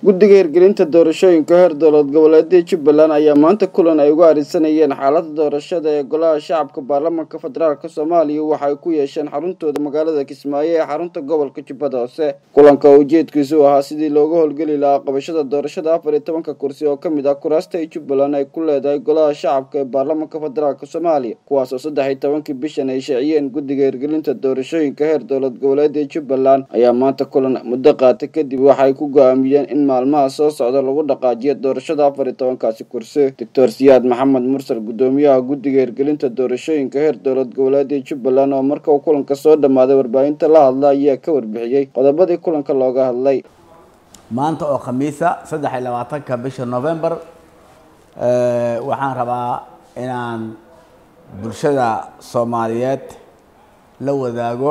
guddiga hirgelinta doorashooyinka heer dowlad goboleedada jubbaland ayaa maanta kulan ay uga arisanayeen xaalada doorashada ee golaha shacabka baarlamaanka federaalk soomaaliya waxa ay ku yeesheen xaruntooda magaalada kismaayo ee xarunta gobolka jubbada hoose kulanka oo ujeedkiisu ahaa sidii looga howlgeli lahaa qabashada doorashada afar iyo tobanka kursi oo kamid ah kuraasta ay jubbaland ay ku leedahay golaha shacabka ee baarlamaanka federaalk soomaaliya kuwaas oo saddex iyo tobankii bishan ay shaaciyeen guddiga hirgelinta doorashooyinka heer dowlad goboleeda jubbaland ayaa maanta kulan muddo qaata kadib waxaay ku go-aamiyeen in maalmaha soo socda lagu dhaqaajiyo doorashada afar iyo tobankaasi kursi doctor siyaad maxamed mursal guddoomiyaha guddiga hirgelinta doorashooyinka heer dowlad goboleeda jubbaland oo marka uu kulanka soo dhammaaday warbaahinta la hadla ayaa ka warbixiyey qodobadii kulanka looga hadlay maanta oo khamiisa saddex iyo labaatanka bisha november waxaan rabaa inaan bulshada soomaaliyeed la wadaago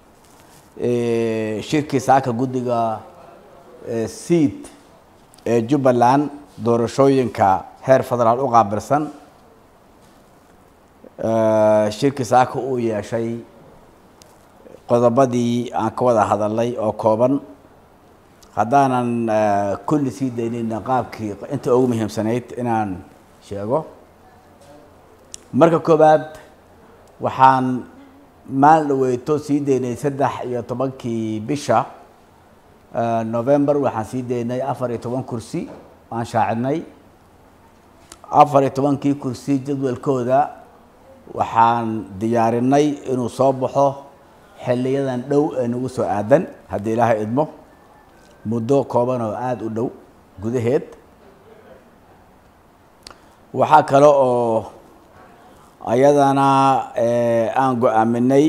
shirkii saaka guddiga seat ee jubbaland doorashooyinka heer federaal u qaabilsan shirkii saaka uu yeeshay qodobadii aan ka wada hadalnay oo kooban haddaanan kulli sii daynayna qaabkii inta ugu muhiimsanayd inaan sheego marka koowaad waxaan maalin dhaweyto sii daynay saddex iyo tobankii bisha november waxaan sii daynay afar iyo toban kursi aan shaacidnay afar iyo tobankii kursi jadwalkooda waxaan diyaarinay inuu soo baxo xiliyadan dhow ee nagu soo aadan haddii ilaahay idmo muddo kooban oo aada u dhow gudaheed waxaa kale oo ayadana aan go-aaminay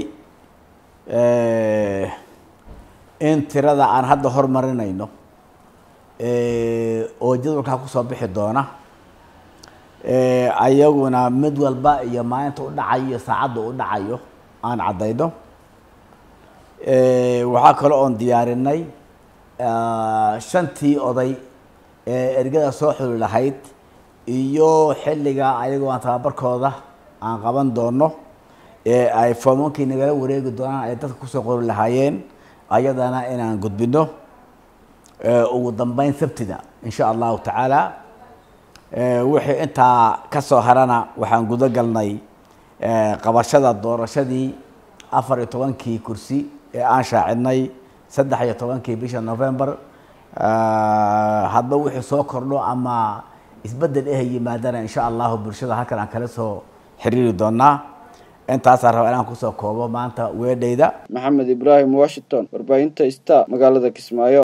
in tirada aan hadda hormarinayno oo jadwalkaa kusoo bixi doona ayaguna mid walba iyo maalinta u dhacayo iyo saacadda u dhacayo aan caddayno waxaa kale oon diyaarinay shantii oday ee ergada soo xuli lahayd iyo xilliga ayagoo aan tababarkooda aan qaban doono ee ay foomankii nagala wareegi doonaan ay dadka kusoo qori lahaayeen ayadana inaan gudbino ugu dambeyn sabtida insha allahu tacaala wixii intaa kasoo harana waxaan gudo galnay qabashada doorashadii afar iyo tobankii kursi ee aan shaacidnay saddex iyo tobankii bisha november hadba wixii soo kordho ama isbedel eh yimaadana insha allahu bulshada halkan aan kala soo xiriiri doonaa intaasaan rabaa inaan kusoo koobo maanta weedhayda maxamed ibraahim washington warbaahinta sta magaalada kismaayo